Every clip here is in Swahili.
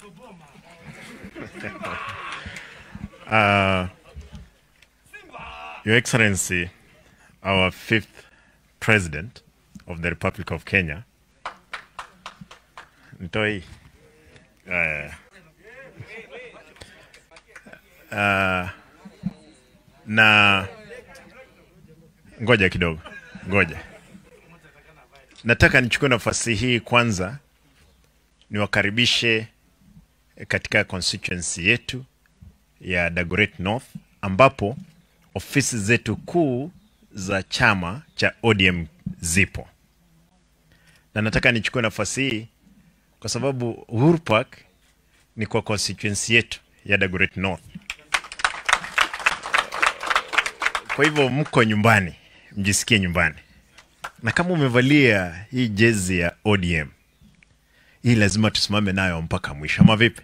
Uh, Your Excellency, our fifth President of the Republic of Kenya, Ntoi, uh, uh, na ngoja kidogo, ngoja. Nataka nichukue nafasi hii kwanza niwakaribishe katika constituency yetu ya Dagoretti North ambapo ofisi zetu kuu za chama cha ODM zipo, na nataka nichukue nafasi hii kwa sababu Uhuru Park ni kwa constituency yetu ya Dagoretti North. Kwa hivyo mko nyumbani, mjisikie nyumbani, na kama umevalia hii jezi ya ODM hii lazima tusimame nayo mpaka mwisho, ama vipi?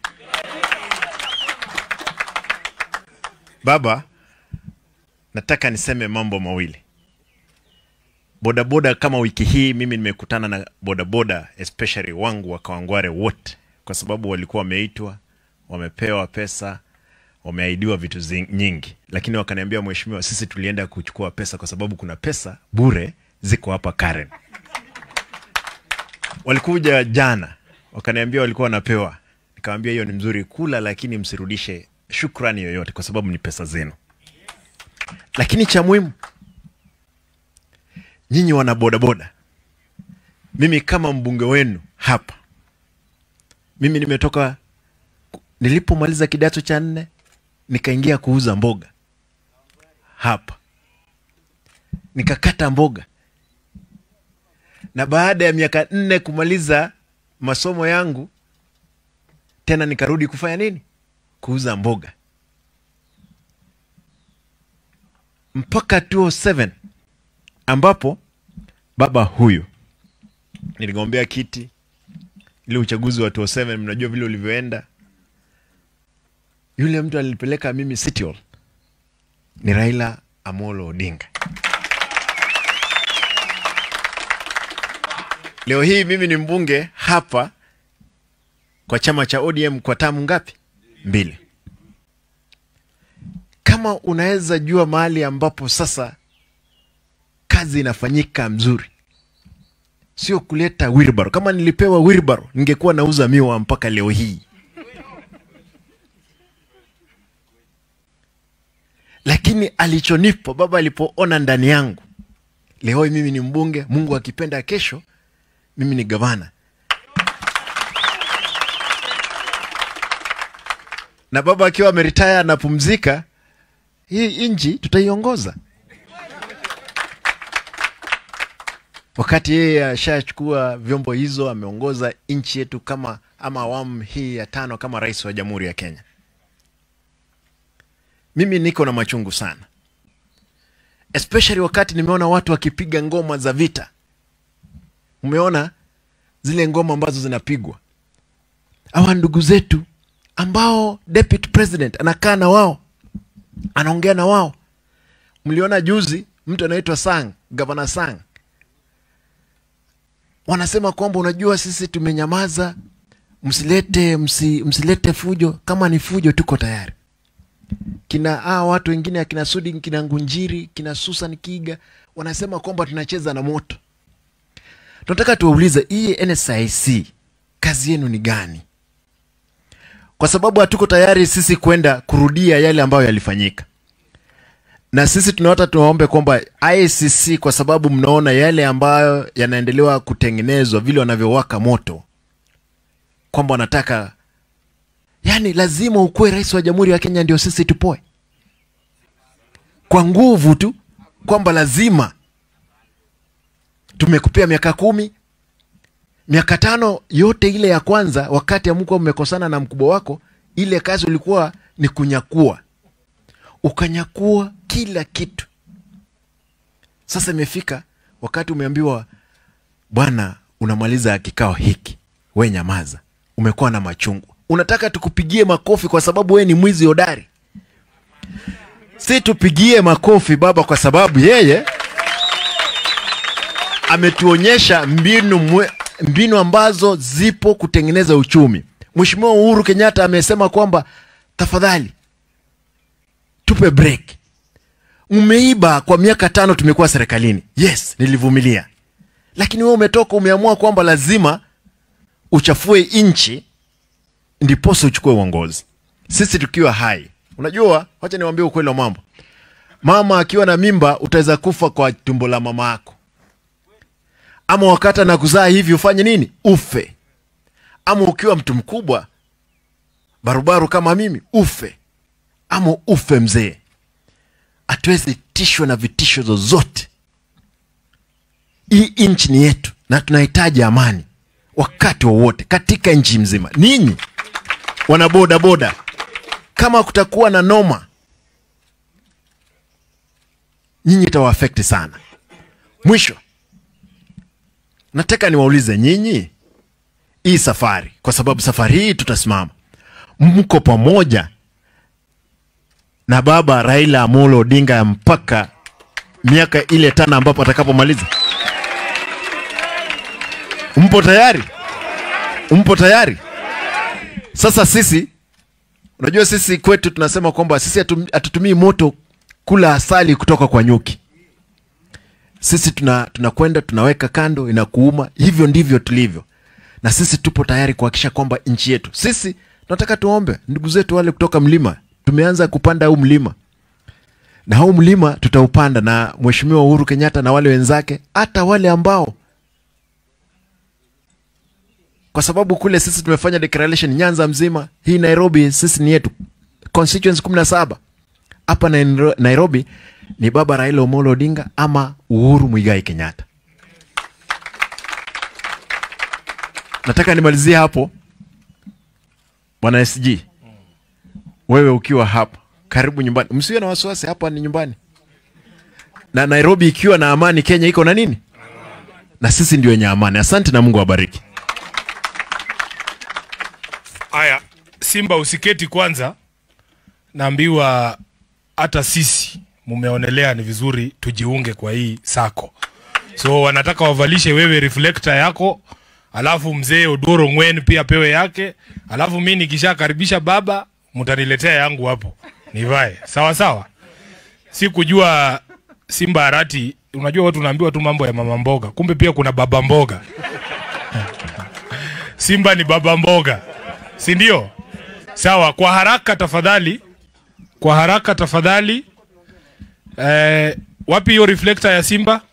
Baba, nataka niseme mambo mawili. Bodaboda kama wiki hii mimi nimekutana na bodaboda especially wangu wa Kawangware wote, kwa sababu walikuwa wameitwa, wamepewa pesa, wameahidiwa vitu zi- nyingi, lakini wakaniambia, mheshimiwa, sisi tulienda kuchukua pesa kwa sababu kuna pesa bure ziko hapa Karen. Walikuja jana wakaniambia walikuwa wanapewa, nikamwambia hiyo ni mzuri kula, lakini msirudishe shukrani yoyote kwa sababu ni pesa zenu. Lakini cha muhimu, nyinyi wana bodaboda, mimi kama mbunge wenu hapa, mimi nimetoka nilipomaliza kidato cha nne nikaingia kuuza mboga hapa, nikakata mboga, na baada ya miaka nne kumaliza masomo yangu tena nikarudi kufanya nini? Kuuza mboga mpaka 2007 ambapo baba huyu niligombea kiti ile uchaguzi wa 2007 mnajua vile ulivyoenda. Yule mtu alipeleka mimi City Hall ni Raila Amolo Odinga. Leo hii mimi ni mbunge hapa kwa chama cha ODM kwa tamu ngapi? Mbili. Kama unaweza jua mahali ambapo sasa kazi inafanyika mzuri, sio kuleta wheelbarrow. Kama nilipewa wheelbarrow, ningekuwa nauza miwa mpaka leo hii. Lakini alichonipa baba alipoona ndani yangu, leo hii mimi ni mbunge, Mungu akipenda kesho mimi ni gavana na baba akiwa ameritaya anapumzika, hii nchi tutaiongoza. Wakati yeye ashachukua vyombo hizo, ameongoza nchi yetu kama ama awamu hii ya tano kama rais wa Jamhuri ya Kenya. Mimi niko na machungu sana, especially wakati nimeona watu wakipiga ngoma za vita. Umeona zile ngoma ambazo zinapigwa, hawa ndugu zetu ambao deputy president anakaa na wao, anaongea na wao. Mliona juzi mtu anaitwa Sang, gavana Sang, wanasema kwamba unajua, sisi tumenyamaza, msilete msi, msilete fujo. Kama ni fujo, tuko tayari. Kina ah, watu wengine akina Sudi, kina Ngunjiri, kina Susan Kiga wanasema kwamba tunacheza na moto. Tunataka tuwaulize hii NSIC kazi yenu ni gani? Kwa sababu hatuko tayari sisi kwenda kurudia yale ambayo yalifanyika, na sisi tunawata tuwaombe kwamba ICC, kwa sababu mnaona yale ambayo yanaendelewa kutengenezwa vile wanavyowaka moto, kwamba wanataka yani, lazima ukuwe rais wa Jamhuri ya Kenya ndio sisi tupoe kwa nguvu tu, kwamba lazima tumekupea miaka kumi miaka tano yote ile ya kwanza, wakati amkuwa mmekosana na mkubwa wako, ile kazi ulikuwa ni kunyakua, ukanyakua kila kitu. Sasa imefika wakati umeambiwa, bwana, unamaliza kikao hiki, we nyamaza, umekuwa na machungu, unataka tukupigie makofi kwa sababu we ni mwizi hodari? Si tupigie makofi baba, kwa sababu yeye ametuonyesha mbinu mwe, mbinu ambazo zipo kutengeneza uchumi. Mheshimiwa Uhuru Kenyatta amesema kwamba tafadhali tupe break. Mmeiba kwa miaka tano, tumekuwa serikalini. Yes, nilivumilia, lakini wewe umetoka umeamua kwamba lazima uchafue nchi ndiposa uchukue uongozi. Sisi tukiwa hai, unajua, wacha niwaambie ukweli wa mambo. Mama akiwa na mimba, utaweza kufa kwa tumbo la mama yako, ama wakati na kuzaa hivi ufanye nini? Ufe. Ama ukiwa mtu mkubwa barubaru kama mimi ufe, ama ufe mzee. Hatuwezi tishwa na vitisho zozote. Hii nchi ni yetu na tunahitaji amani wakati wowote katika nchi mzima. Ninyi wana boda boda, kama kutakuwa na noma, nyinyi itawaafekti sana. Mwisho nataka niwaulize nyinyi, hii safari, kwa sababu safari hii tutasimama, mko pamoja na baba Raila Amolo Odinga mpaka miaka ile tano ambapo atakapomaliza? Mpo tayari? Mpo tayari? Sasa sisi, unajua sisi kwetu tunasema kwamba sisi hatu- hatutumii moto kula asali kutoka kwa nyuki. Sisi tuna tunakwenda tunaweka kando, inakuuma. Hivyo ndivyo tulivyo, na sisi tupo tayari kuhakikisha kwamba nchi yetu, sisi tunataka tuombe ndugu zetu wale kutoka mlima. Tumeanza kupanda huu mlima, na huu mlima tutaupanda na Mheshimiwa Uhuru Kenyatta na wale wenzake, hata wale ambao kwa sababu kule sisi tumefanya declaration Nyanza mzima, hii Nairobi sisi ni yetu, constituency kumi na saba hapa Nairo- Nairobi ni baba Raila Omolo Odinga ama Uhuru Muigai Kenyatta. Nataka nimalizie hapo, bwana SG, wewe ukiwa hapa karibu nyumbani, msiwe na wasiwasi, hapa ni nyumbani, na Nairobi ikiwa na amani, Kenya iko na nini, na sisi ndio wenye amani. Asante na Mungu awabariki. Aya, Simba usiketi kwanza. Naambiwa hata sisi mumeonelea ni vizuri tujiunge kwa hii sako, so wanataka wavalishe wewe reflector yako, alafu mzee Odoro Ngwen pia pewe yake, alafu mi nikishakaribisha baba mtaniletea yangu hapo nivae sawa sawa. Si kujua Simba Arati, unajua watu naambiwa tu mambo ya mama mboga, kumbe pia kuna baba mboga. Simba ni baba mboga, si ndio? Sawa, kwa haraka tafadhali, kwa haraka tafadhali. Eh, wapi hiyo reflector ya Simba?